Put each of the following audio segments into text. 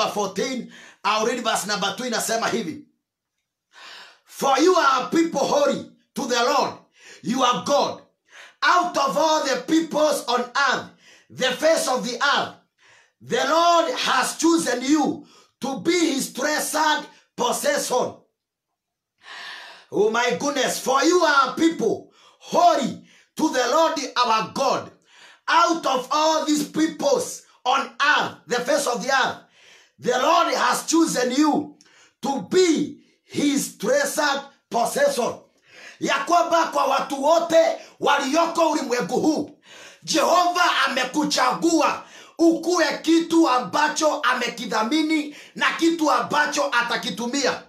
number 14 I'll read verse number 2 inasema hivi for you are a people holy to the lord you are god out of all the peoples on earth the face of the earth the lord has chosen you to be his treasured possession Oh my goodness, for you are a people holy to the Lord our God. Out of all these peoples on earth, the face of the earth, the Lord has chosen you to be his treasured possession. Ya kwamba kwa watu wote walioko ulimwengu huu, Jehova amekuchagua ukuwe kitu ambacho amekidhamini na kitu ambacho atakitumia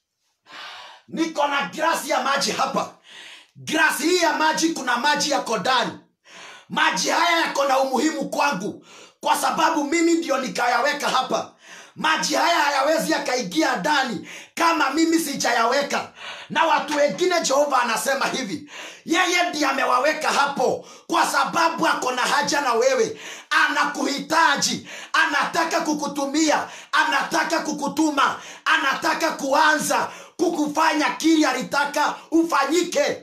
niko na grasi ya maji hapa grasi hii ya maji kuna maji yako ndani maji haya yako na umuhimu kwangu kwa sababu mimi ndio nikayaweka hapa maji haya hayawezi yakaingia ndani kama mimi sijayaweka na watu wengine jehova anasema hivi yeye ndiye amewaweka hapo kwa sababu ako na haja na wewe anakuhitaji anataka kukutumia anataka kukutuma anataka kuanza kukufanya kili alitaka ufanyike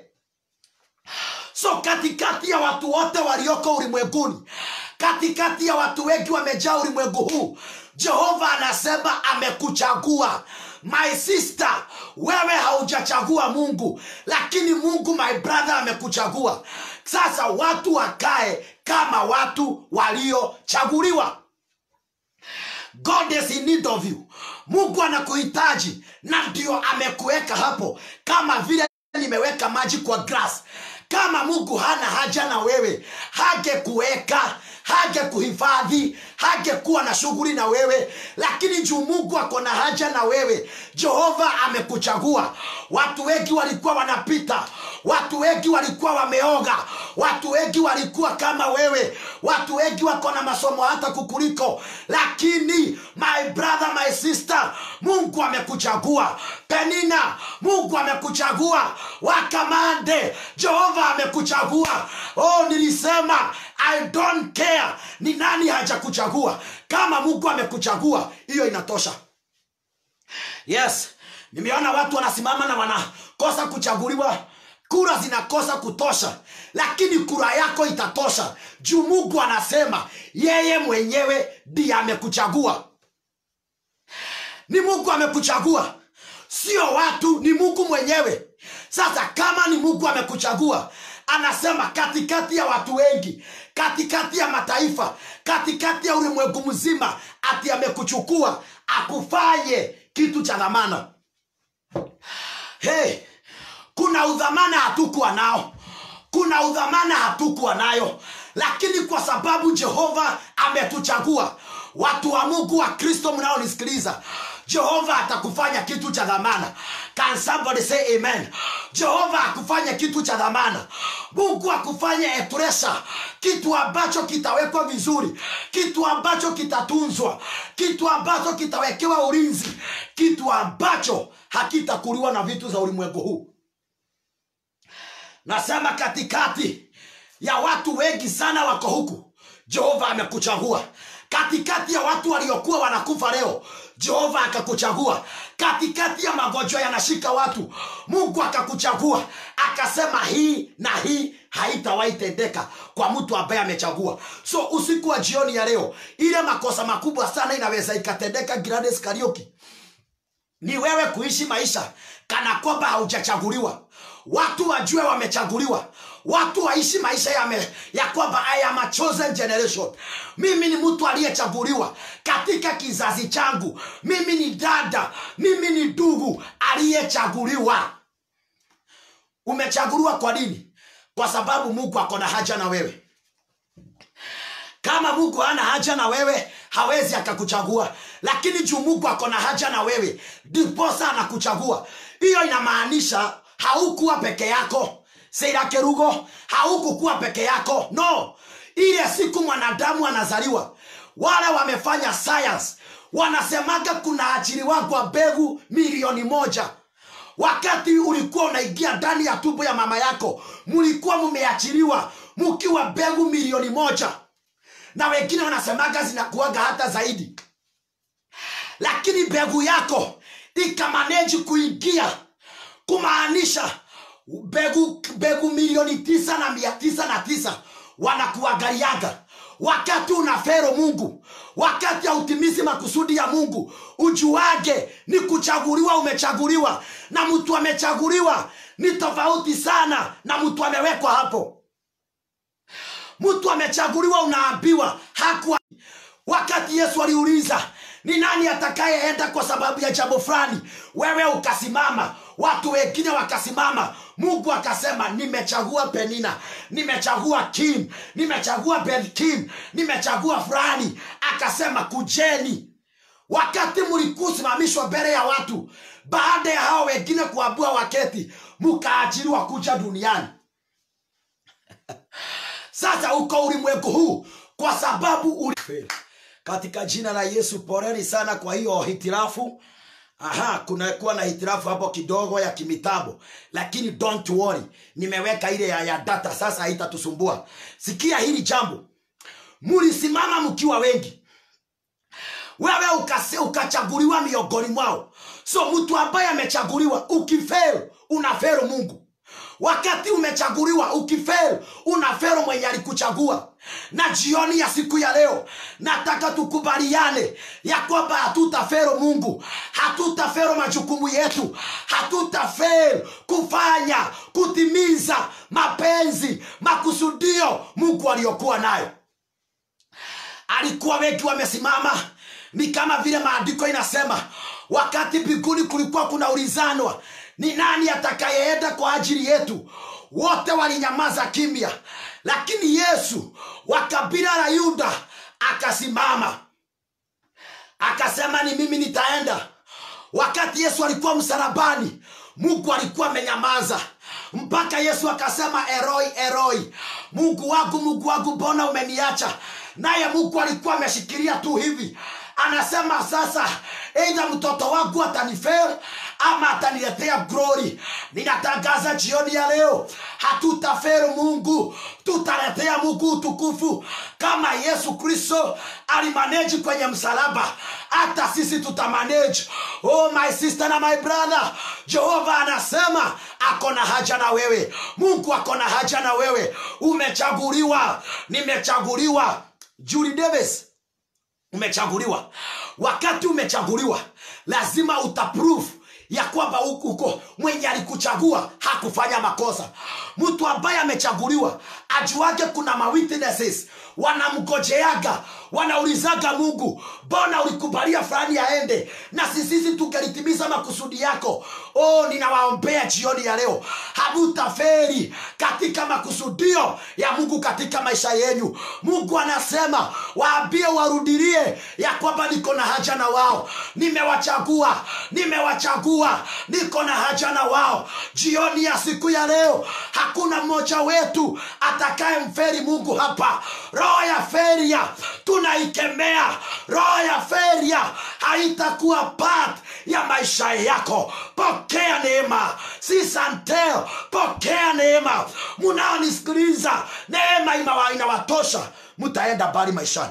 so katikati ya watu wote walioko ulimwenguni katikati ya watu wengi wamejaa ulimwengu huu jehova anasema amekuchagua my sister wewe haujachagua mungu lakini mungu my brother amekuchagua sasa watu wakae kama watu waliochaguliwa god is in need of you mungu anakuhitaji na ndio amekuweka hapo kama vile nimeweka maji kwa grass kama mungu hana haja na wewe hangekuweka hangekuhifadhi hangekuwa na shughuli na wewe lakini juu mungu ako na haja na wewe jehova amekuchagua watu wengi walikuwa wanapita watu wengi walikuwa wameoga watu wengi walikuwa kama wewe watu wengi wako na masomo hata kukuliko lakini my brother my sister mungu amekuchagua penina mungu amekuchagua wakamande jehova amekuchagua oh nilisema i don't care ni nani hajakuchagua kama mungu amekuchagua hiyo inatosha yes nimeona watu wanasimama na wanakosa kuchaguliwa kura zinakosa kutosha lakini kura yako itatosha juu mungu anasema yeye mwenyewe ndiye amekuchagua ni mungu amekuchagua sio watu ni mungu mwenyewe sasa kama ni mungu amekuchagua anasema katikati ya watu wengi katikati ya mataifa katikati ya ulimwengu mzima ati amekuchukua akufanye kitu cha dhamana hey, kuna udhamana hatukuwa nao kuna udhamana hatukuwa nayo lakini kwa sababu jehova ametuchagua watu wa mungu wa kristo mnaonisikiliza jehova atakufanya kitu cha dhamana Can somebody say amen jehova akufanya kitu cha dhamana mungu akufanye etresa kitu ambacho kitawekwa vizuri kitu ambacho kitatunzwa kitu ambacho kitawekewa ulinzi kitu ambacho hakitakuliwa na vitu za ulimwengu huu nasema katikati ya watu wengi sana wako huku jehova amekuchagua katikati ya watu waliokuwa wanakufa leo jehova akakuchagua katikati ya magonjwa yanashika watu mungu akakuchagua akasema hii na hii haitawahi tendeka kwa mtu ambaye amechagua so usiku wa jioni ya leo ile makosa makubwa sana inaweza ikatendeka Gladys Kariuki ni wewe kuishi maisha kana kwamba haujachaguliwa watu wajue wamechaguliwa watu waishi maisha ya, me, ya kwamba I am a chosen generation mimi ni mtu aliyechaguliwa katika kizazi changu mimi ni dada mimi ni ndugu aliyechaguliwa umechaguliwa kwa nini kwa sababu mungu ako na haja na wewe kama mungu hana haja na wewe hawezi akakuchagua lakini juu mungu ako na haja na wewe ndiposa anakuchagua hiyo inamaanisha haukuwa peke yako seira kerugo haukukuwa peke yako no ile siku mwanadamu anazaliwa wale wamefanya science wanasemaga kuna ajiri wagwa mbegu milioni moja wakati ulikuwa unaingia ndani ya tumbo ya mama yako mlikuwa mumeachiliwa mkiwa mbegu milioni moja na wengine wanasemaga zinakuaga hata zaidi lakini mbegu yako ikamaneji kuingia kumaanisha mbegu mbegu milioni tisa na mia tisa na tisa wanakuangaliaga wakati unafero mungu wakati hautimizi makusudi ya mungu ujuage ni kuchaguliwa umechaguliwa na mtu amechaguliwa ni tofauti sana na mtu amewekwa hapo mtu amechaguliwa unaambiwa hakuwa wakati yesu aliuliza ni nani atakayeenda kwa sababu ya jambo fulani wewe ukasimama watu wengine wakasimama mungu akasema nimechagua penina nimechagua kim nimechagua benkim nimechagua fulani akasema kujeni wakati mlikusimamishwa mbele ya watu baada ya hao wengine kuambua waketi mkaajiriwa kuja duniani sasa uko ulimwengu huu kwa sababu uli... katika jina la yesu poreni sana kwa hiyo hitirafu aha kunakuwa na hitirafu hapo kidogo ya kimitambo lakini don't worry nimeweka ile ya, ya data sasa haitatusumbua sikia hili jambo mulisimama mkiwa wengi wewe ukase, ukachaguliwa miongoni mwao so mtu ambaye amechaguliwa ukifero unafero mungu wakati umechaguliwa ukifero unafero mwenye alikuchagua na jioni ya siku ya leo nataka tukubaliane ya kwamba hatutafero mungu hatutafero majukumu yetu hatutafero kufanya kutimiza mapenzi makusudio mungu aliyokuwa nayo alikuwa wengi wamesimama ni kama vile maandiko inasema wakati mbinguni kulikuwa kunaulizanwa ni nani atakayeenda kwa ajili yetu wote walinyamaza kimya lakini yesu wa kabila la yuda akasimama akasema ni mimi nitaenda wakati yesu alikuwa msalabani mungu alikuwa amenyamaza mpaka yesu akasema eroi eroi mungu wangu mungu wangu mbona umeniacha naye mungu alikuwa ameshikilia tu hivi anasema sasa eidha mtoto wangu atanifel ama ataniletea glory ninatangaza jioni ya leo hatutafero mungu tutaletea mungu utukufu kama yesu kristo alimaneji kwenye msalaba hata sisi tutamaneji oh my sister na my brother jehova anasema ako na haja na wewe mungu ako na haja na wewe umechaguliwa nimechaguliwa Julie Davis umechaguliwa wakati umechaguliwa lazima utaprove ya kwamba uko mwenye alikuchagua hakufanya makosa mtu ambaye amechaguliwa ajuage kuna mawitnesses wanamgojeaga wanaulizaga mungu mbona ulikubalia fulani aende na sisisi tungelitimiza makusudi yako oh ninawaombea jioni ya leo hamutaferi katika makusudio ya mungu katika maisha yenyu mungu anasema waambie warudilie ya kwamba niko na haja na wao nimewachagua nimewachagua niko na haja na wao jioni ya siku ya leo hakuna mmoja wetu atakaye mferi mungu hapa roho ya feria tunaikemea roho ya feria haitakuwa part ya maisha yako pokea neema si santel pokea neema munaonisikiliza neema inawa- inawatosha mutaenda mbali maishani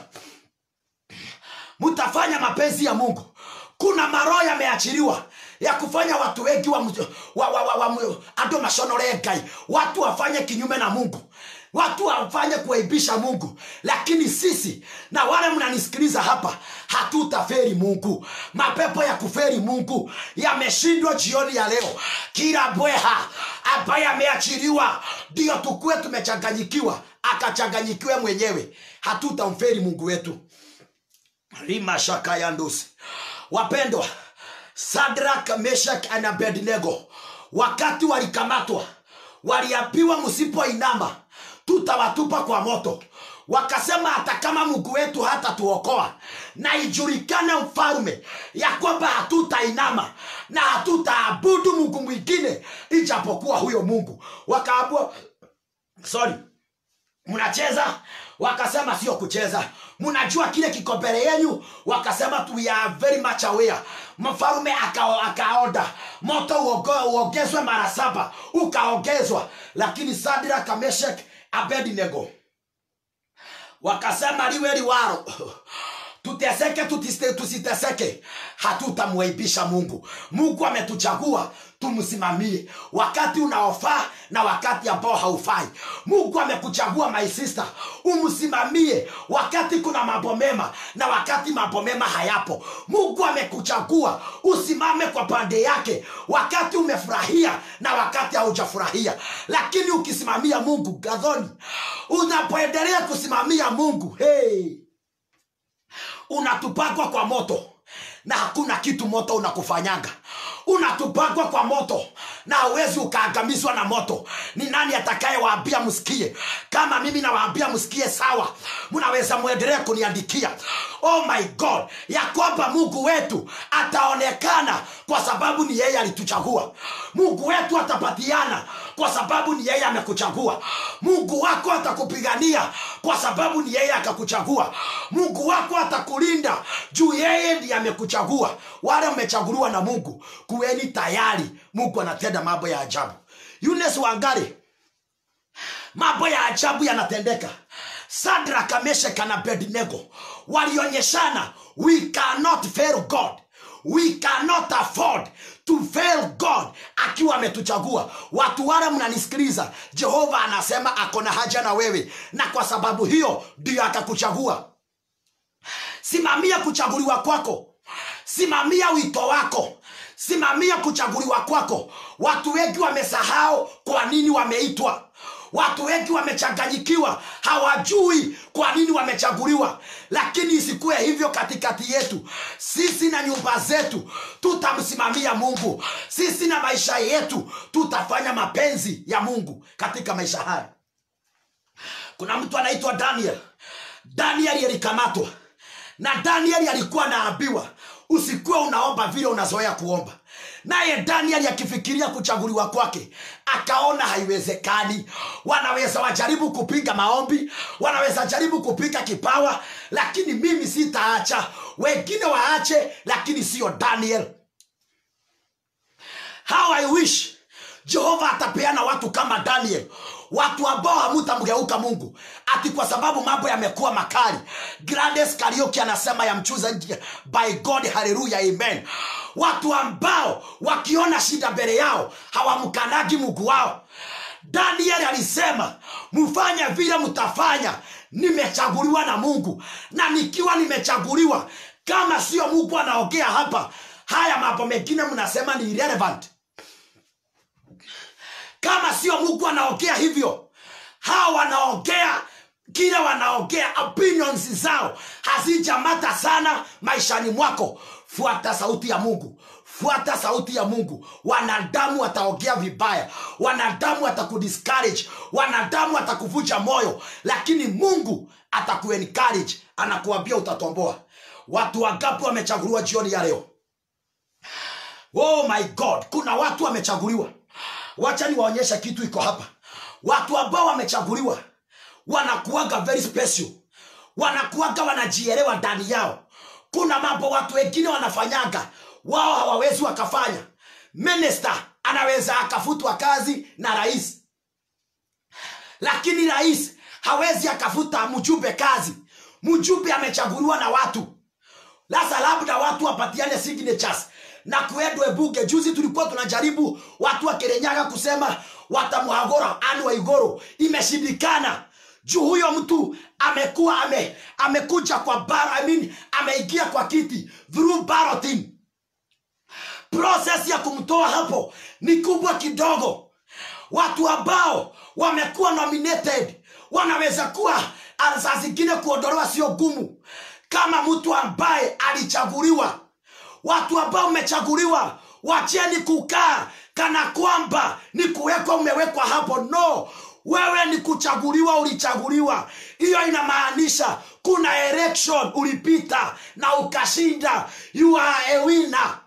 mtafanya mapenzi ya mungu kuna maroho yameachiliwa ya kufanya watu wengi wa, wa, wa, wa, wa, ando mashonorengai watu wafanye kinyume na mungu watu wafanye kuaibisha mungu lakini sisi na wale mnanisikiliza hapa hatutaferi mungu mapepo ya kuferi mungu yameshindwa jioni ya leo kila bweha ambaye ameachiliwa ndiyo tukuwe tumechanganyikiwa akachanganyikiwe mwenyewe hatutamferi mungu wetu rimashaka ya ndusi wapendwa sadrak meshak na abednego wakati walikamatwa waliambiwa msipoinama tutawatupa kwa moto wakasema hata kama mungu wetu hata tuokoa na ijulikane mfalume ya kwamba hatutainama na hatutaabudu mungu mwingine ijapokuwa huyo mungu wakaambua sorry mnacheza wakasema sio kucheza mnajua kile kiko mbele yenyu wakasema we are very much aware mfalume aka- akaoda moto uogo- uongezwe mara saba ukaongezwa lakini sadra kameshek abednego wakasema liwe liwaro tuteseke tutiste- tusiteseke hatutamwaibisha mungu mungu ametuchagua tumsimamie wakati unaofaa na wakati ambao haufai mungu amekuchagua my sister umsimamie wakati kuna mambo mema na wakati mambo mema hayapo mungu amekuchagua usimame kwa pande yake wakati umefurahia na wakati haujafurahia lakini ukisimamia mungu gadhoni unapoendelea kusimamia mungu hey, unatupagwa kwa moto na hakuna kitu moto unakufanyanga unatupagwa kwa moto na hauwezi ukaagamizwa na moto ni nani atakayewaambia msikie kama mimi nawaambia msikie sawa mnaweza mwendelee kuniandikia oh my god ya kwamba mungu wetu ataonekana kwa sababu ni yeye alituchagua mungu wetu atapatiana kwa sababu ni yeye amekuchagua mungu wako atakupigania kwa sababu ni yeye akakuchagua mungu wako atakulinda juu yeye ndiye amekuchagua wale mmechaguliwa na mungu kuweni tayari mungu anatenda mambo ya ajabu yunes wangari mambo ya ajabu yanatendeka sadrak meshek na abednego walionyeshana we cannot fail god we cannot afford to fail god akiwa ametuchagua watu wale mnanisikiliza jehova anasema ako na haja na wewe na kwa sababu hiyo ndiyo akakuchagua simamia kuchaguliwa kwako simamia wito wako simamia kuchaguliwa kwako watu wengi wamesahau kwa nini wameitwa watu wengi wamechanganyikiwa hawajui kwa nini wamechaguliwa lakini isikuwe hivyo katikati yetu sisi na nyumba zetu tutamsimamia mungu sisi na maisha yetu tutafanya mapenzi ya mungu katika maisha haya kuna mtu anaitwa daniel danieli alikamatwa na danieli alikuwa anaambiwa usikuwe unaomba vile unazoea kuomba naye danieli akifikiria kuchaguliwa kwake akaona haiwezekani wanaweza wajaribu kupinga maombi wanaweza jaribu kupinga kipawa lakini mimi sitaacha wengine waache lakini siyo daniel how i wish jehova atapeana watu kama daniel watu ambao hamutamgeuka mungu ati kwa sababu mambo yamekuwa makali grades karioki anasema ya mchuza nje by god haleluya amen watu ambao wakiona shida mbele yao hawamkanagi mungu wao daniel alisema mfanye vile mtafanya nimechaguliwa na mungu na nikiwa nimechaguliwa kama sio mungu anaongea hapa haya mambo mengine mnasema ni irrelevant kama sio mungu anaongea hivyo hawa wanaongea kile wanaongea opinions zao hazijamata sana maishani mwako fuata sauti ya mungu fuata sauti ya mungu wanadamu wataongea vibaya wanadamu watakudiscourage wanadamu watakuvunja moyo lakini mungu atakuencourage anakuambia utatomboa watu wangapi wamechaguliwa jioni ya leo oh my god kuna watu wamechaguliwa wacha niwaonyeshe kitu iko hapa watu ambao wamechaguliwa wanakuaga very special wanakuaga wanajielewa ndani yao kuna mambo watu wengine wanafanyaga wao hawawezi wakafanya minista anaweza akafutwa kazi na rais lakini rais hawezi akafuta mjumbe kazi mjumbe amechaguliwa na watu sasa labda watu wapatiane signatures na kuendwe bunge juzi tulikuwa tunajaribu watu wa kirenyaga kusema watamwagora ani wa igoro imeshindikana juu huyo mtu amekuwa ame, amekuja kwa bar, I mean, ameingia kwa kiti through balloting proses ya kumtoa hapo ni kubwa kidogo watu ambao wamekuwa nominated wanaweza kuwa saa zingine kuondolewa sio gumu kama mtu ambaye alichaguliwa watu ambao mmechaguliwa wacheni kukaa kana kwamba ni kuwekwa umewekwa hapo no wewe ni kuchaguliwa ulichaguliwa hiyo inamaanisha kuna election ulipita na ukashinda you are a winner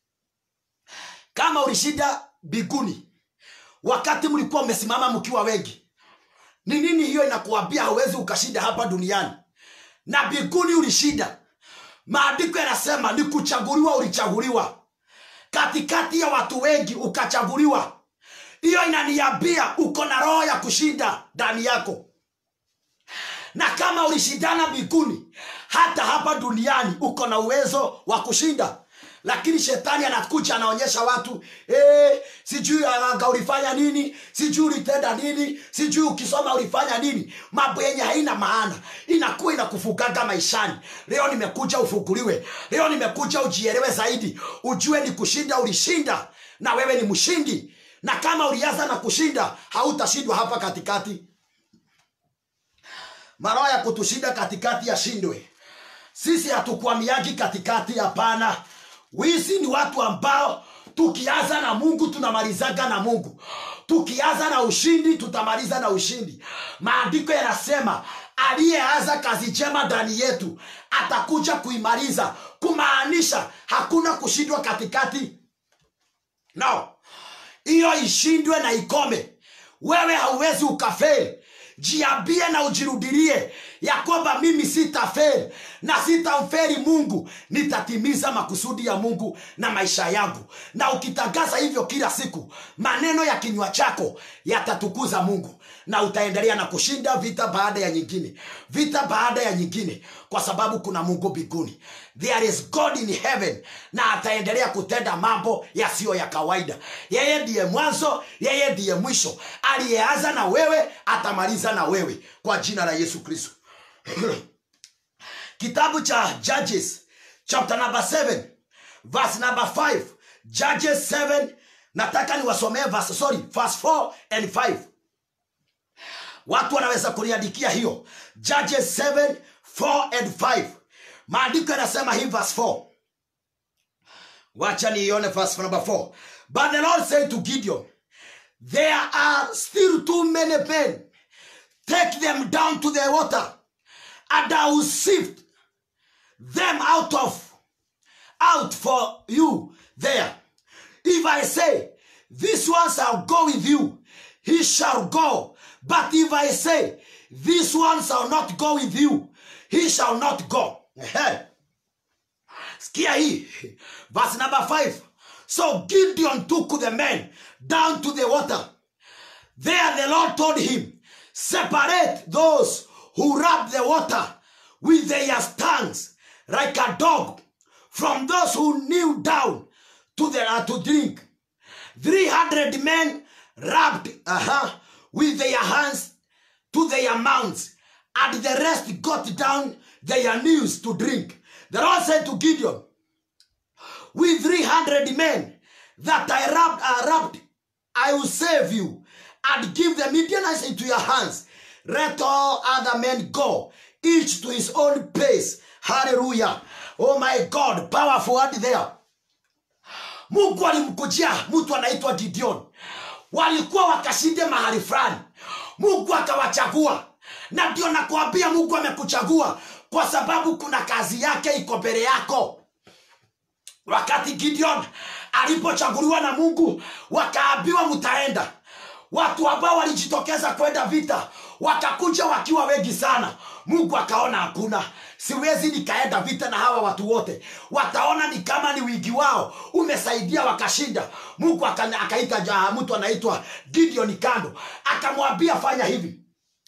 kama ulishinda biguni wakati mlikuwa mmesimama mkiwa wengi ni nini hiyo inakuambia hauwezi ukashinda hapa duniani na biguni ulishinda maandiko yanasema ni kuchaguliwa ulichaguliwa katikati ya watu wengi ukachaguliwa hiyo inaniambia uko na roho ya kushinda ndani yako na kama ulishindana mbinguni hata hapa duniani uko na uwezo wa kushinda lakini shetani anakuja anaonyesha watu eh, sijui anga ulifanya nini sijui ulitenda nini sijui ukisoma ulifanya nini mambo yenye haina maana inakuwa inakufugaga maishani leo nimekuja ufuguliwe leo nimekuja ujielewe zaidi ujue ni kushinda ulishinda na wewe ni mshindi na kama ulianza na kushinda hautashindwa hapa katikati maroho ya kutushinda katikati yashindwe sisi hatukwamiagi katikati hapana wisi ni watu ambao tukianza na mungu tunamalizaga na mungu tukianza na ushindi tutamaliza na ushindi maandiko yanasema aliyeanza kazi njema ndani yetu atakuja kuimaliza kumaanisha hakuna kushindwa katikati no hiyo ishindwe na ikome wewe hauwezi ukafeli jiambie na ujirudilie ya kwamba mimi sitafeli na sitamferi mungu nitatimiza makusudi ya mungu na maisha yangu na ukitangaza hivyo kila siku maneno ya kinywa chako yatatukuza mungu na utaendelea na kushinda vita baada ya nyingine vita baada ya nyingine kwa sababu kuna mungu mbinguni there is god in heaven na ataendelea kutenda mambo yasiyo ya kawaida yeye ndiye mwanzo yeye ndiye mwisho aliyeanza na wewe atamaliza na wewe kwa jina la yesu kristo kitabu cha judges chapter number 7 verse number 5 judges 7 nataka niwasomee verse sorry verse 4 and 5 watu wanaweza kuniandikia hiyo judges 7 4 and 5 maandiko yanasema hii verse 4 wacha niione verse number 4 but the lord said to gideon there are still too many men take them down to the water and i will sift them out of out for you there if i say this one shall go with you he shall go but if i say this one shall not go with you he shall not go Ehe. skia hii verse number 5 so gideon took the men down to the water there the lord told him separate those who rub the water with their tongues like a dog from those who kneel down to the uh, to drink 300 men rubbed uh-huh, with their hands to their mouths and the rest got down their knees to drink the lord said to gideon with 300 men that I rubbed, uh, rubbed, I will save you and give the Midianites into your hands. Let all other men go, each to his own pace. Hallelujah. Oh my God, powerful word there. Mungu alimkujia mtu anaitwa Gideon, walikuwa wakashinde mahali fulani, Mungu akawachagua, na ndio nakuambia Mungu amekuchagua kwa sababu kuna kazi yake iko mbele yako wakati gideon alipochaguliwa na mungu wakaambiwa mtaenda watu ambao walijitokeza kwenda vita wakakuja wakiwa wengi sana mungu akaona hakuna siwezi nikaenda vita na hawa watu wote wataona ni kama ni wingi wao umesaidia wakashinda mungu aka- akaita ja- mtu anaitwa gideon kando akamwambia fanya hivi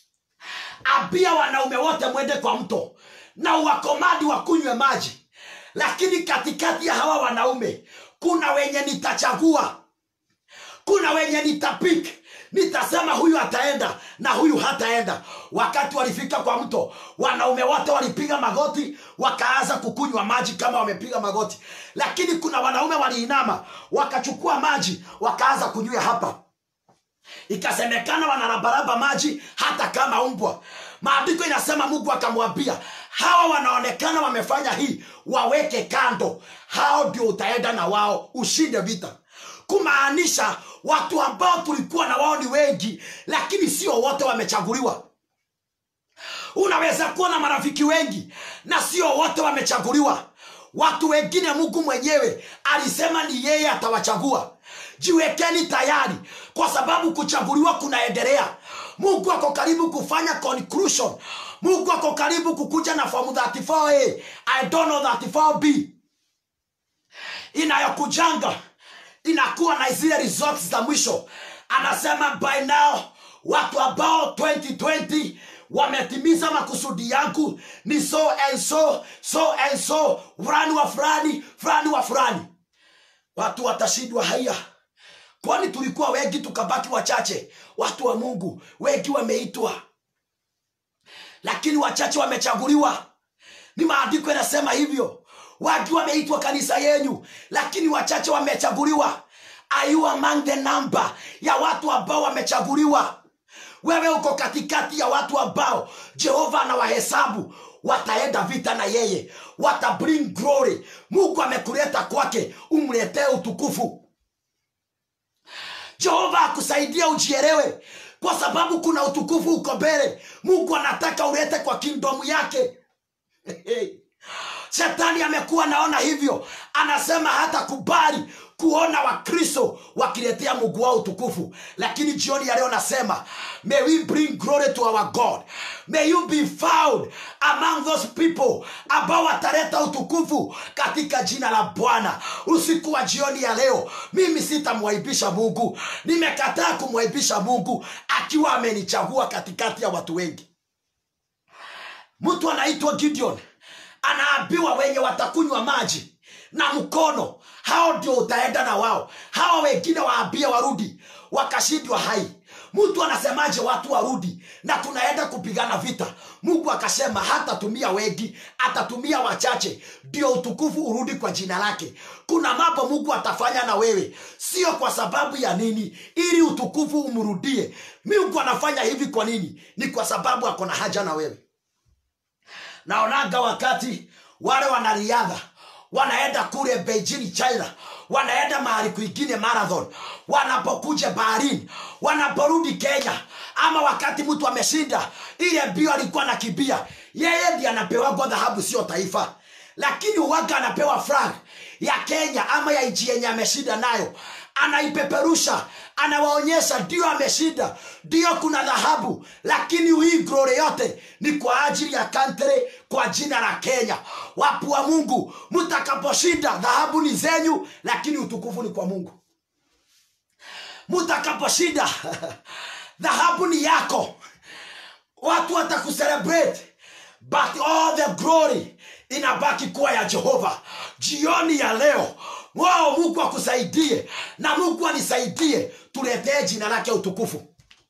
ambia wanaume wote mwende kwa mto na uwakomadi wakunywe maji lakini katikati ya hawa wanaume kuna wenye nitachagua kuna wenye nitapik nitasema huyu ataenda na huyu hataenda wakati walifika kwa mto wanaume wote walipiga magoti wakaanza kukunywa maji kama wamepiga magoti lakini kuna wanaume waliinama wakachukua maji wakaanza kunywa hapa ikasemekana wanarabaraba maji hata kama umbwa maandiko inasema mungu akamwambia hawa wanaonekana wamefanya hii waweke kando hao ndio utaenda na wao ushinde vita kumaanisha watu ambao tulikuwa na wao ni wengi lakini sio wote wamechaguliwa unaweza kuwa na marafiki wengi na sio wote wamechaguliwa watu wengine mungu mwenyewe alisema ni yeye atawachagua jiwekeni tayari kwa sababu kuchaguliwa kunaendelea mungu ako karibu kufanya conclusion mungu ako karibu kukuja na fomu 34a i don't know 34b inayokujanga inakuwa na zile results za mwisho anasema by now watu ambao 2020 wametimiza makusudi yangu ni so and so so and so fulani wa fulani fulani wa fulani watu watashindwa haya kwani tulikuwa wengi tukabaki wachache watu wa mungu wengi wameitwa lakini wachache wamechaguliwa ni maandiko yanasema hivyo watu wameitwa kanisa yenyu lakini wachache wamechaguliwa are you among the number ya watu ambao wamechaguliwa wewe uko katikati ya watu ambao jehova anawahesabu wataenda vita na yeye wata bring glory mungu amekuleta kwake umletee utukufu jehova akusaidia ujielewe kwa sababu kuna utukufu uko mbele mungu anataka ulete kwa kingdomu yake shetani amekuwa naona hivyo anasema hata kubali kuona wakristo wakiletea mungu wao utukufu lakini jioni ya leo nasema may we bring glory to our god may you be found among those people ambao wataleta utukufu katika jina la bwana usiku wa jioni ya leo mimi sitamwaibisha mungu nimekataa kumwaibisha mungu akiwa amenichagua katikati ya watu wengi mtu anaitwa gideon anaambiwa wenye watakunywa maji na mkono hao ndio utaenda na wao hawa wengine waambie warudi wakashindwa hai mtu anasemaje watu warudi na tunaenda kupigana vita mungu akasema hatatumia wengi atatumia wachache ndio utukufu urudi kwa jina lake kuna mambo mungu atafanya na wewe sio kwa sababu ya nini ili utukufu umrudie mungu anafanya hivi kwa nini ni kwa sababu ako na haja na wewe naonaga wakati wale wanariadha wanaenda kule beijing china wanaenda mahali kwingine marathon wanapokuja baharini wanaporudi kenya ama wakati mtu ameshinda ile mbio alikuwa na kibia yeye ndi anapewagwa dhahabu sio taifa lakini uwaga anapewa flag ya kenya ama ya nchi yenye ameshinda nayo anaipeperusha anawaonyesha ndio ameshinda ndio kuna dhahabu lakini hii glory yote ni kwa ajili ya country kwa jina la kenya wapu wa mungu mtakaposhinda dhahabu ni zenyu lakini utukufu ni kwa mungu mtakaposhinda dhahabu ni yako watu watakucelebrate but all the glory inabaki kuwa ya jehova jioni ya leo wao mungu akusaidie na mungu anisaidie tuletee jina lake utukufu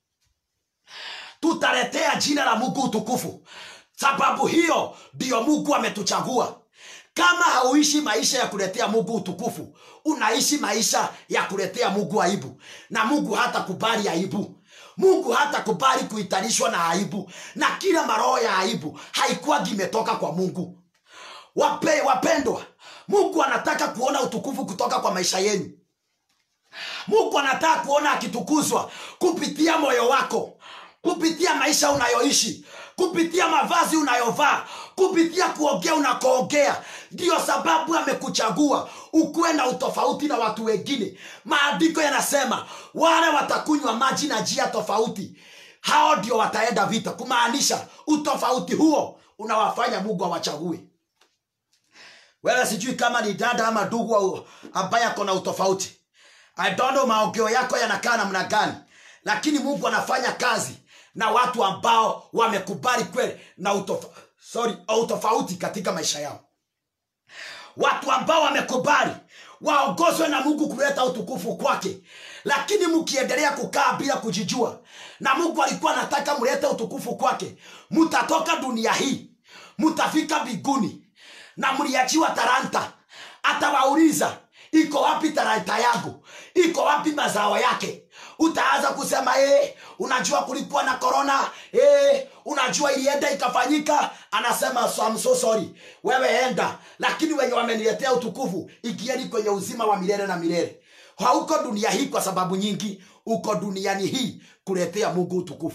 tutaletea jina la mungu utukufu sababu hiyo ndiyo mungu ametuchagua kama hauishi maisha ya kuletea mungu utukufu unaishi maisha ya kuletea mungu aibu na mungu hata kubali aibu mungu hata kubali kuhitanishwa na aibu na kila maroho ya aibu haikuwagi imetoka kwa mungu Wape, wapendwa mungu anataka kuona utukufu kutoka kwa maisha yenu mungu anataka kuona akitukuzwa kupitia moyo wako kupitia maisha unayoishi kupitia mavazi unayovaa kupitia kuongea unakoongea ndiyo sababu amekuchagua ukuwe na utofauti na watu wengine maandiko yanasema wale watakunywa maji na njia tofauti hao ndio wataenda vita kumaanisha utofauti huo unawafanya mungu awachague wewe sijui kama ni dada ama ndugu ambaye ako na utofauti I don't know maongeo yako yanakaa namna gani lakini mungu anafanya kazi na watu ambao wamekubali kweli na utofa, sorry, utofauti katika maisha yao watu ambao wamekubali waongozwe na mungu kuleta utukufu kwake lakini mkiendelea kukaa bila kujijua na mungu alikuwa anataka mlete utukufu kwake mtatoka dunia hii mtafika mbinguni na mliachiwa taranta atawauliza iko wapi taranta yangu iko wapi mazao yake utaanza kusema ee, unajua kulikuwa na korona ee, unajua ilienda ikafanyika anasema so, I'm so sorry wewe enda lakini wenye wameniletea utukufu ikieni kwenye uzima wa milele na milele hauko dunia hii kwa sababu nyingi uko duniani hii kuletea mungu utukufu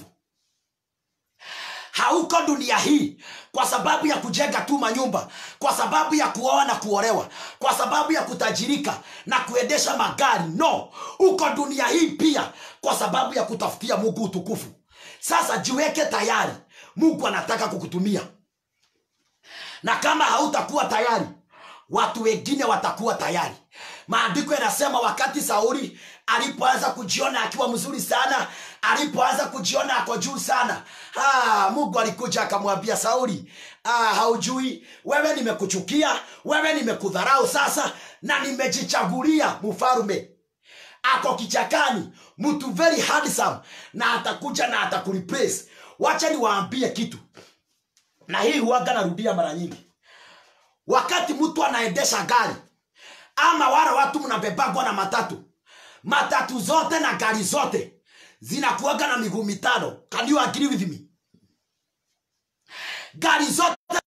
hauko dunia hii kwa sababu ya kujenga tu manyumba kwa sababu ya kuoa na kuolewa kwa sababu ya kutajirika na kuendesha magari no uko dunia hii pia kwa sababu ya kutafutia mungu utukufu sasa jiweke tayari mungu anataka kukutumia na kama hautakuwa tayari watu wengine watakuwa tayari maandiko yanasema wakati sauli alipoanza kujiona akiwa mzuri sana alipoanza kujiona ako juu sana ah, mungu alikuja akamwambia sauli ah, haujui wewe nimekuchukia wewe nimekudharau sasa na nimejichagulia mfalume ako kichakani mtu very handsome na atakuja na atakureplace wacha niwaambie kitu na hii huaga narudia mara nyingi wakati mtu anaendesha gari ama wale watu mnabebagwa na matatu matatu zote na gari zote zinakuaga na miguu mitano can you agree with me gari zote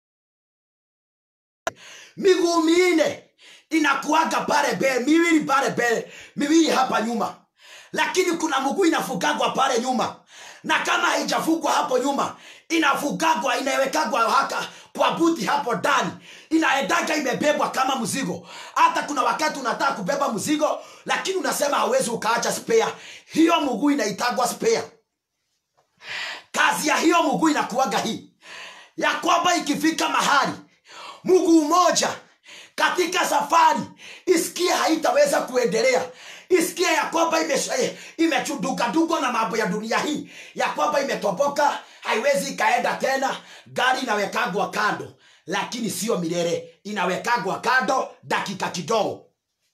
miguu minne inakuaga pale mbele miwili pale mbele miwili hapa nyuma lakini kuna mguu inafugagwa pale nyuma na kama haijafugwa hapo nyuma inafugagwa inawekagwa haka kwa buti hapo ndani inaendaga imebebwa kama mzigo hata kuna wakati unataka kubeba mzigo lakini unasema hawezi ukaacha spare hiyo mguu inaitagwa spare kazi ya hiyo mguu inakuaga hii ya kwamba ikifika mahali mguu moja katika safari isikie haitaweza kuendelea isikie ya kwamba imechudukaduka na mambo ya dunia hii ya kwamba imetoboka haiwezi ikaenda tena gari inawekagwa kando lakini sio milele inawekagwa kando dakika kidogo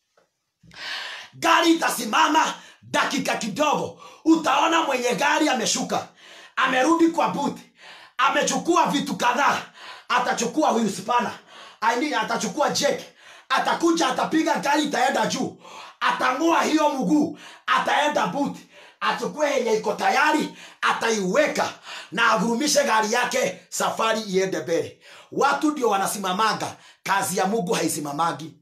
gari itasimama dakika kidogo utaona mwenye gari ameshuka amerudi kwa buti amechukua vitu kadhaa atachukua huyu spana I mean, atachukua jek atakuja atapiga gari itaenda juu atang'oa hiyo mguu ataenda buti achukue yenye iko tayari ataiweka na avurumishe gari yake safari iende mbele watu ndio wanasimamaga kazi ya mungu haisimamagi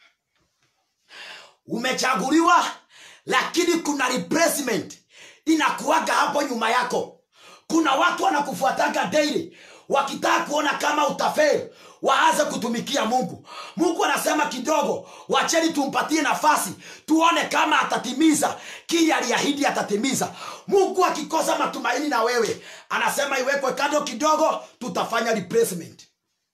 umechaguliwa lakini kuna replacement inakuaga hapo nyuma yako kuna watu wanakufuataga daily wakitaka kuona kama utafeli waanze kutumikia mungu mungu anasema kidogo wacheni tumpatie nafasi tuone kama atatimiza kile aliahidi atatimiza mungu akikosa matumaini na wewe anasema iwekwe kando kidogo tutafanya replacement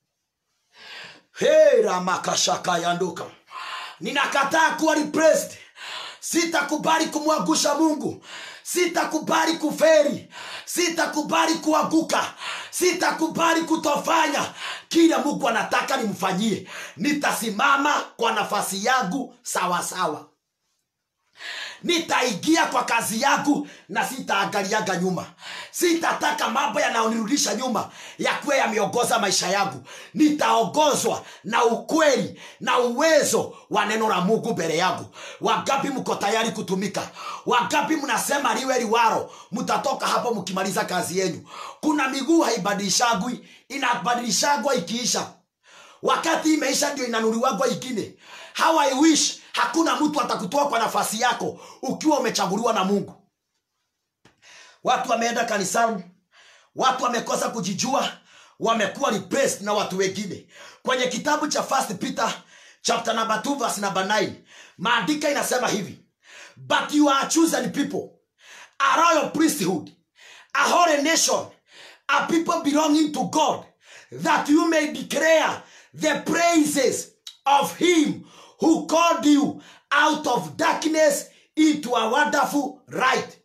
hey, ramakashaka yanduka ninakataa kuwa replaced sitakubali kumwangusha mungu sitakubali kuferi sitakubali kuanguka sitakubali kutofanya kile mungu anataka nimfanyie nitasimama kwa nafasi yangu sawasawa sawa. nitaingia kwa kazi yangu na sitaangaliaga nyuma sitataka mambo yanayonirudisha nyuma yakuwe yameongoza maisha yangu nitaongozwa na ukweli na uwezo wa neno la mungu mbele yangu wangapi mko tayari kutumika wangapi mnasema liwe liwaro mtatoka hapo mkimaliza kazi yenyu kuna miguu haibadilishagwi inabadilishagwa ikiisha wakati imeisha ndio inanuliwagwa ingine how I wish hakuna mtu atakutoa kwa nafasi yako ukiwa umechaguliwa na mungu watu wameenda kanisani watu wamekosa kujijua wamekuwa replaced na watu wengine kwenye kitabu cha first peter chapter number 2 verse number 9 maandika inasema hivi but you are chosen people a royal priesthood a holy nation a people belonging to god that you may declare the praises of him who called you out of darkness into a wonderful light.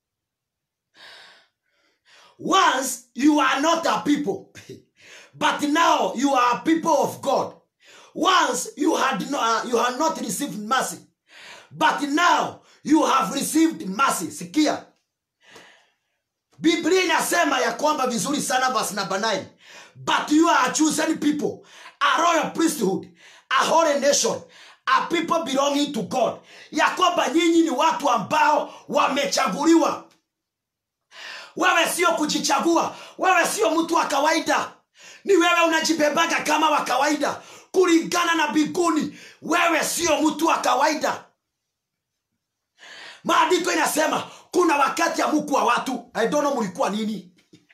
Once you are not a people, but now you are a people of God. Once you had no, uh, you had not received mercy, but now you have received mercy. Sikia, Biblia inasema ya kwamba vizuri sana verse number 9 but you are a chosen people a royal priesthood a holy nation a people belonging to god ya kwamba nyinyi ni watu ambao wamechaguliwa wewe sio kujichagua wewe sio mtu wa kawaida ni wewe unajibebaga kama wa kawaida kulingana na biguni wewe sio mtu wa kawaida maandiko inasema kuna wakati ya muku wa watu I don't know mlikuwa nini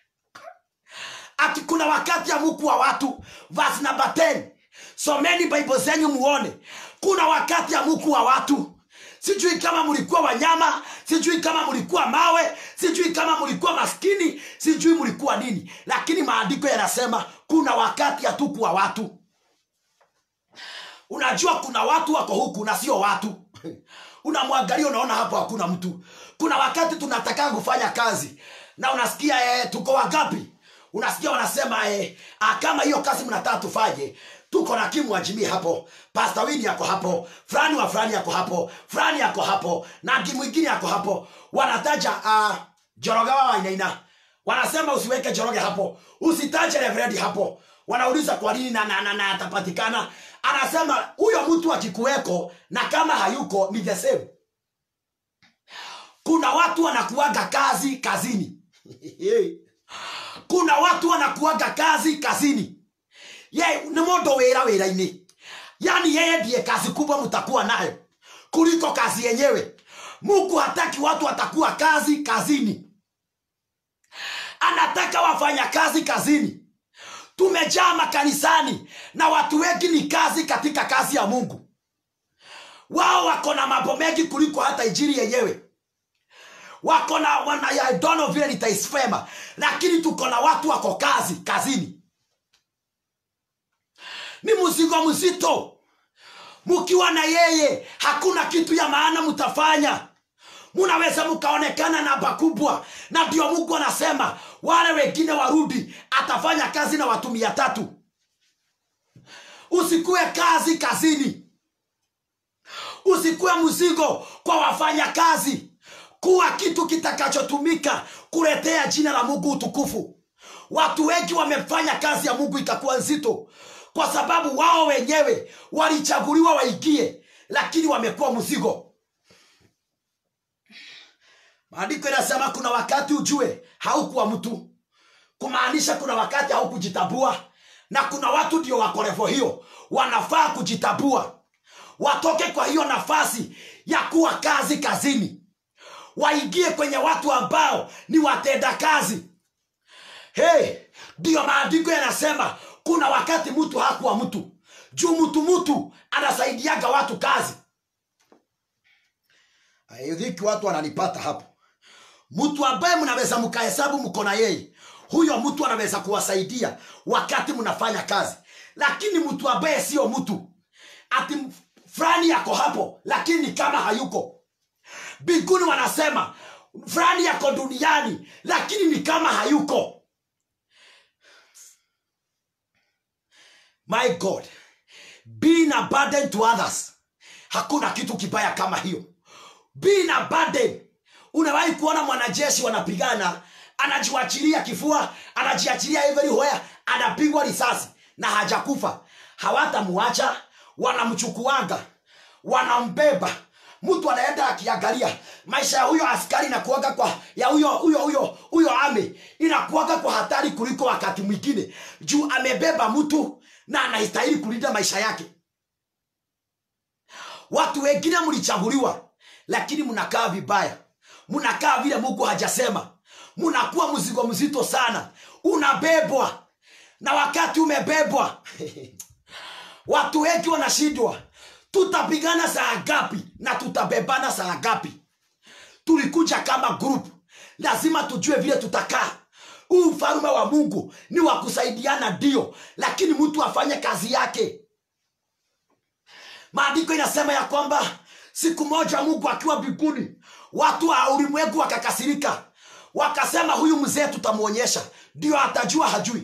ati kuna wakati ya muku wa watu verse number 10 someni bible zenyu muone kuna wakati ya muku wa watu sijui kama mlikuwa wanyama sijui kama mlikuwa mawe sijui kama mlikuwa maskini sijui mlikuwa nini lakini maandiko yanasema kuna wakati hatukuwa watu unajua kuna watu wako huku na sio watu unamwangalia unaona hapo hakuna mtu kuna wakati tunataka kufanya kazi na unasikia eh, tuko wangapi unasikia wanasema eh, ah, kama hiyo kazi mnataka tufanye tuko na kimu wajimii hapo pasta wini yako hapo fulani wa fulani yako hapo fulani yako hapo na ki mwingine yako hapo wanataja uh, jorogawa wainaina wanasema usiweke joroge hapo usitaje reverend hapo wanauliza kwa nini na, na, na, na atapatikana anasema huyo mtu akikuweko na kama hayuko ni the same kuna watu wanakuaga kazi kazini kuna watu wanakuaga kazi kazini ye ni mondo wira wira-ini yani yeye ndiye kazi kubwa mtakuwa nayo kuliko kazi yenyewe mungu hataki watu watakuwa kazi kazini anataka wafanya kazi kazini tumejaa makanisani na watu wengi ni kazi katika kazi ya mungu wao wako na mambo mengi kuliko hata injili yenyewe wako na wana I don't know vile nitaisema lakini tuko na watu wako kazi kazini ni mzigo mzito mkiwa na yeye hakuna kitu ya maana mtafanya munaweza mkaonekana namba kubwa na ndio mungu anasema wale wengine warudi atafanya kazi na watu mia tatu usikuwe kazi kazini usikuwe mzigo kwa wafanya kazi kuwa kitu kitakachotumika kuletea jina la mungu utukufu watu wengi wamefanya kazi ya mungu ikakuwa nzito kwa sababu wao wenyewe walichaguliwa waingie lakini wamekuwa mzigo maandiko inasema kuna wakati ujue haukuwa mtu kumaanisha kuna wakati haukujitambua na kuna watu ndio wako levo hiyo wanafaa kujitambua watoke kwa hiyo nafasi ya kuwa kazi kazini waingie kwenye watu ambao ni watenda kazi hey, ndiyo maandiko yanasema kuna wakati mtu hakuwa mtu juu mtu mtu anasaidiaga watu kazi dhiki watu wananipata hapo mtu ambaye mnaweza mkahesabu mko na yeye huyo mtu anaweza kuwasaidia wakati mnafanya kazi lakini mtu ambaye sio mtu ati fulani yako hapo lakini ni kama hayuko biguni wanasema fulani yako duniani lakini ni kama hayuko my god being a burden to others hakuna kitu kibaya kama hiyo being a burden unawahi kuona mwanajeshi wanapigana anajiwachilia kifua anajiachilia everywhere anapigwa risasi na hajakufa hawatamuacha wanamchukuanga wanambeba mtu anaenda akiangalia maisha ya huyo askari inakuaga kwa ya huyo huyo huyo huyo ame inakuaga kwa hatari kuliko wakati mwingine juu amebeba mtu na anastahili kulinda maisha yake watu wengine mlichaguliwa lakini mnakaa vibaya mnakaa vile mungu hajasema mnakuwa mzigo mzito sana unabebwa na wakati umebebwa watu wengi wanashindwa tutapigana saa ngapi na tutabebana saa ngapi tulikuja kama group lazima tujue vile tutakaa huu ufalme wa mungu ni wa kusaidiana ndio lakini mtu afanye kazi yake maandiko inasema ya kwamba siku moja mungu akiwa mbinguni watu wa ulimwengu wakakasirika wakasema huyu mzee tutamwonyesha ndio atajua hajui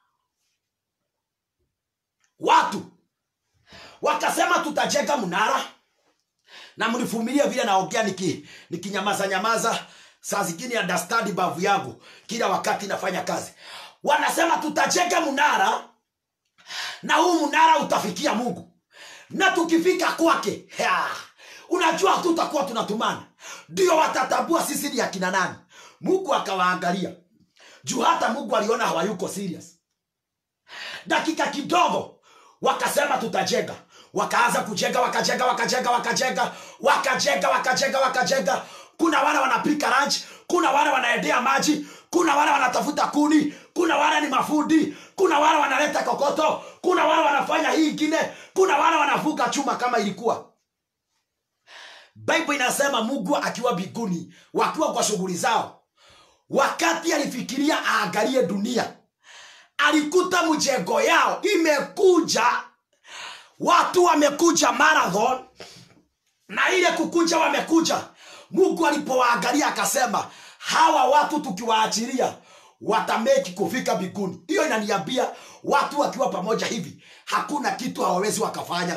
watu wakasema tutajenga mnara na mnivumilie vile naongea niki nikinyamaza nyamaza saa zingine understand bavu yangu kila wakati nafanya kazi wanasema tutajenga mnara na huu mnara utafikia mungu na tukifika kwake ya, unajua hatutakuwa tunatumana ndio watatambua sisi ni akina nani mungu akawaangalia juu hata mungu aliona hawayuko serious dakika kidogo wakasema tutajenga wakaanza kujenga wakajenga wakajenga wakajenga wakajenga wakajenga wakajenga kuna wale wanapika ranch kuna wale wanaendea maji kuna wale wanatafuta kuni kuna wale ni mafundi kuna wale wanaleta kokoto kuna wale wanafanya hii ingine kuna wale wanavuka chuma kama ilikuwa bible inasema mungu akiwa biguni wakiwa kwa shughuli zao wakati alifikiria aangalie dunia alikuta mjengo yao imekuja watu wamekuja marathon na ile kukuja wamekuja mungu alipowaangalia akasema hawa watu tukiwaachilia watameki kufika mbinguni hiyo inaniambia watu wakiwa pamoja hivi hakuna kitu hawawezi wakafanya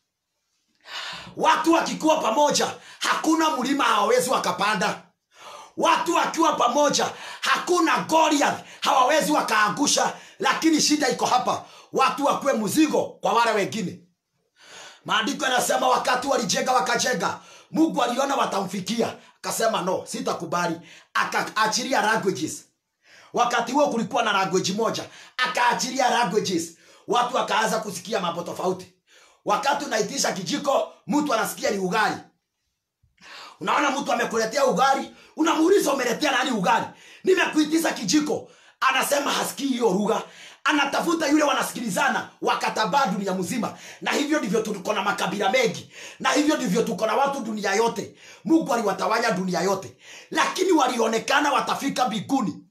watu wakikuwa pamoja hakuna mlima hawawezi wakapanda watu wakiwa pamoja hakuna goliath hawawezi wakaangusha lakini shida iko hapa watu wakuwe mzigo kwa wale wengine maandiko yanasema wakati walijenga wakajenga mungu aliona watamfikia akasema no sitakubali akaachilia languages wakati huo kulikuwa na language moja akaachilia languages watu wakaanza kusikia mambo tofauti wakati unaitisha kijiko mtu anasikia ni ugali unaona mtu amekuletea ugali unamuuliza umeletea nani ugali nimekuitisha kijiko anasema hasikii hiyo lugha anatafuta yule wanasikilizana wakatabaa dunia mzima na hivyo ndivyo tuko na makabila mengi na hivyo ndivyo tuko na watu dunia yote mungu aliwatawanya dunia yote lakini walionekana watafika mbinguni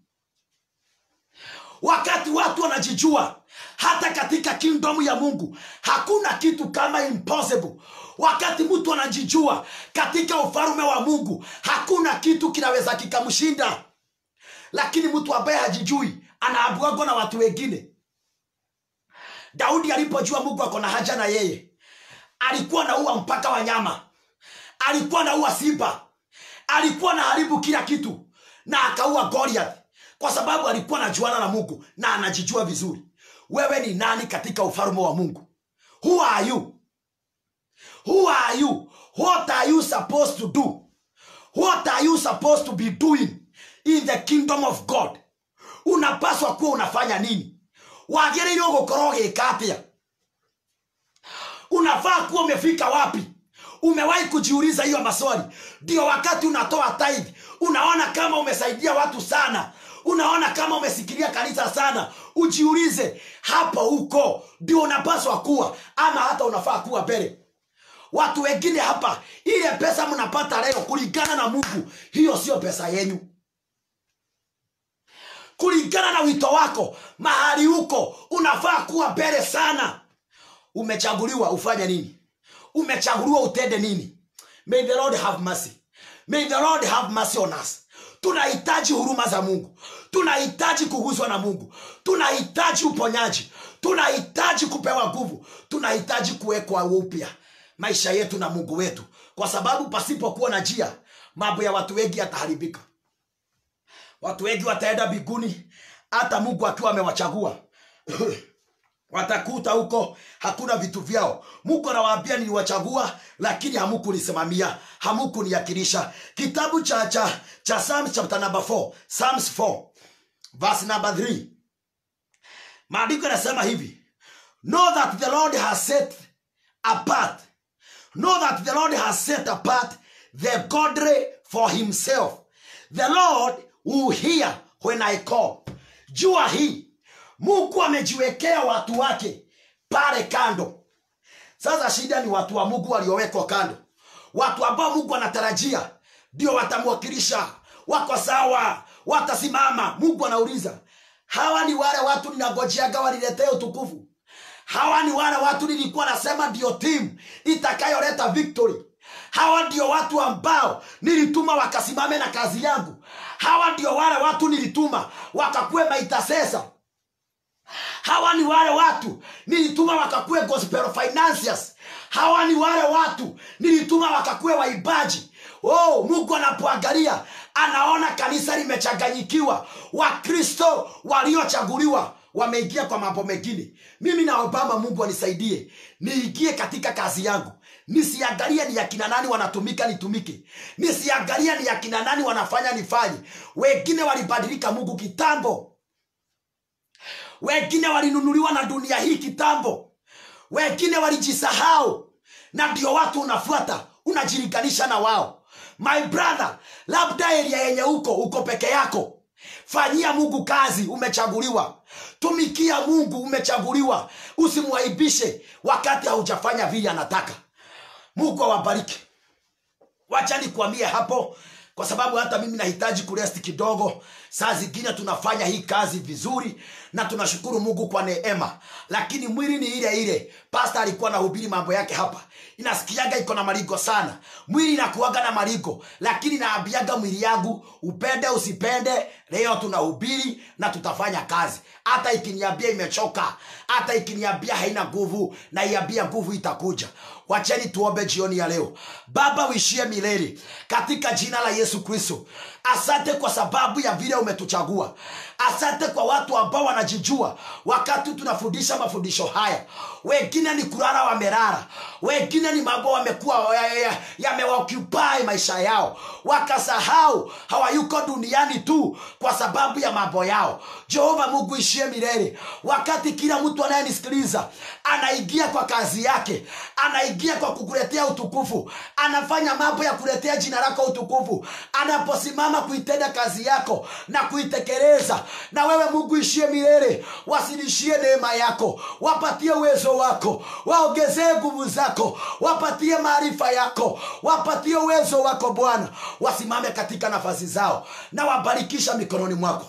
wakati watu wanajijua hata katika kingdom ya mungu hakuna kitu kama impossible wakati mtu anajijua katika ufalume wa mungu hakuna kitu kinaweza kikamshinda lakini mtu ambaye hajijui anaabwagwa na watu wengine daudi alipojua mungu ako na haja na yeye alikuwa naua mpaka wanyama alikuwa naua simba alikuwa na haribu kila kitu na akaua goliath kwa sababu alikuwa anajuana na mungu na anajijua vizuri wewe ni nani katika ufalume wa mungu who are you who are you what are you supposed to do what are you supposed to be doing in the kingdom of god unapaswa kuwa unafanya nini wagĩrĩirwo gũkorwo gĩka atĩa unafaa kuwa umefika wapi umewahi kujiuliza hiyo maswali ndio wakati unatoa tithe unaona kama umesaidia watu sana unaona kama umesikilia kanisa sana ujiulize hapo huko ndio unapaswa kuwa ama hata unafaa kuwa mbele watu wengine hapa ile pesa mnapata leo kulingana na mungu hiyo sio pesa yenyu kulingana na wito wako mahali huko unafaa kuwa mbele sana umechaguliwa ufanye nini umechaguliwa utende nini may the lord have mercy may the lord have mercy on us tunahitaji huruma za mungu tunahitaji kuguswa na mungu tunahitaji uponyaji tunahitaji kupewa nguvu tunahitaji kuwekwa upya maisha yetu na mungu wetu kwa sababu pasipokuwa na njia mambo ya watu wengi yataharibika watu wengi wataenda mbinguni hata mungu akiwa amewachagua watakuta huko hakuna vitu vyao mungu anawaambia niliwachagua lakini hamukunisimamia hamukuniakilisha kitabu cha cha cha psalms chapter number 4 psalms 4 verse number 3 maandiko yanasema hivi know that the lord has set apart know that the lord has set apart the godly for himself the lord will hear when i call jua hii mungu amejiwekea watu wake pale kando sasa shida ni watu wa mungu waliowekwa kando watu ambao mungu anatarajia ndio watamwakilisha wako sawa watasimama mungu anauliza hawa ni wale watu ninagojeaga waniletee utukufu hawa ni wale watu nilikuwa nasema ndio timu itakayoleta victory hawa ndio watu ambao nilituma wakasimame na kazi yangu hawa ndio wale watu nilituma wakakuwe maitasesa hawa ni wale watu nilituma wakakuwe gospel financiers hawa ni wale watu nilituma wakakuwe waibaji oh mungu anapoangalia anaona kanisa limechanganyikiwa wakristo waliochaguliwa wameingia kwa mambo mengine mimi naobama mungu anisaidie niingie katika kazi yangu nisiangalie ni yakina nani wanatumika nitumike nisiangalie ni yakina nani wanafanya nifanye wengine walibadilika mungu kitambo wengine walinunuliwa na dunia hii kitambo wengine walijisahau na ndio watu unafuata unajilinganisha na wao my brother labda eria yenye uko uko peke yako fanyia mungu kazi umechaguliwa tumikia mungu umechaguliwa usimwaibishe wakati haujafanya vile anataka mungu awabariki wacha nikuambie hapo kwa sababu hata mimi nahitaji kuresti kidogo saa zingine tunafanya hii kazi vizuri na tunashukuru mungu kwa neema lakini mwili ni ile ile pasta alikuwa anahubiri mambo yake hapa inasikiaga iko na marigo sana mwili inakuaga na marigo lakini naambiaga mwili yangu upende usipende leo tunahubiri na tutafanya kazi hata ikiniambia imechoka hata ikiniambia haina nguvu na iambia nguvu itakuja wacheni tuombe jioni ya leo baba uishie milele katika jina la yesu kristo asante kwa sababu ya vile umetuchagua asante kwa watu ambao wanajijua wakati tunafundisha mafundisho haya wengine ni kulala wamelala wengine ni mambo wamekuwa yamewaokupai ya, ya maisha yao wakasahau hawayuko duniani tu kwa sababu ya mambo yao jehova mungu ishie milele wakati kila mtu anayenisikiliza anaingia kwa kazi yake anaingia kwa kukuletea utukufu anafanya mambo ya kuletea jina lako utukufu anaposimama kuitenda kazi yako na kuitekeleza na wewe mungu ishie milele wasilishie neema yako wapatie uwezo wako waongezee nguvu zako wapatie maarifa yako wapatie uwezo wako bwana wasimame katika nafasi zao na wabarikisha mikononi mwako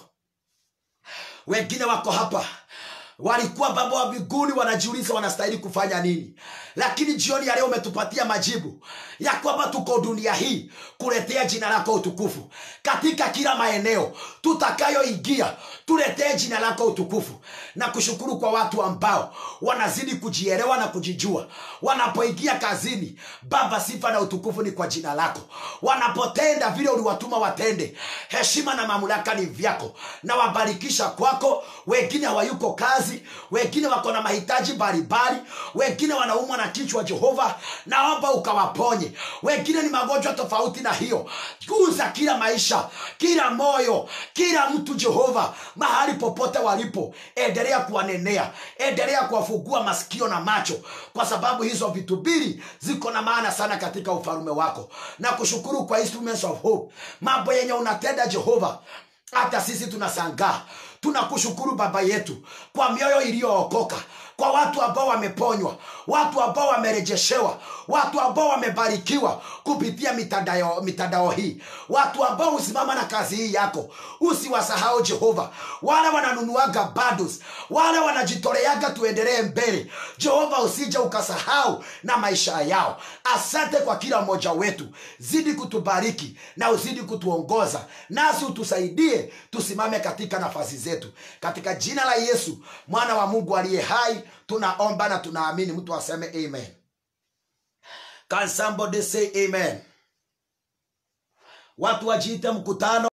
wengine wako hapa walikuwa baba wa mbinguni wanajiuliza wanastahili kufanya nini lakini jioni ya leo umetupatia majibu ya kwamba tuko dunia hii kuletea jina lako utukufu katika kila maeneo tutakayoingia tuletee jina lako utukufu na kushukuru kwa watu ambao wanazidi kujielewa na kujijua wanapoingia kazini baba sifa na utukufu ni kwa jina lako wanapotenda vile uliwatuma watende heshima na mamlaka ni vyako na wabarikisha kwako wengine hawayuko kazi wengine wako na mahitaji mbalimbali wengine wanaumwa na kichwa jehova naomba ukawaponye wengine ni magonjwa tofauti na hiyo guza kila maisha kila moyo kila mtu jehova mahali popote walipo endelea kuwanenea endelea kuwafungua masikio na macho kwa sababu hizo vitu mbili ziko na maana sana katika ufalume wako na kushukuru kwa instruments of hope mambo yenye unatenda jehova hata sisi tunasangaa tunakushukuru baba yetu kwa mioyo iliyookoka kwa watu ambao wameponywa watu ambao wamerejeshewa watu ambao wamebarikiwa kupitia mitandao, mitandao hii watu ambao husimama na kazi hii yako usiwasahau jehova wale wananunuaga bundles wale wanajitoleaga tuendelee mbele jehova usije ukasahau na maisha yao asante kwa kila mmoja wetu zidi kutubariki na uzidi kutuongoza nasi utusaidie tusimame katika nafasi zetu katika jina la yesu mwana wa mungu aliye hai tunaomba na tunaamini mtu aseme amen can somebody say amen watu wajiite mkutano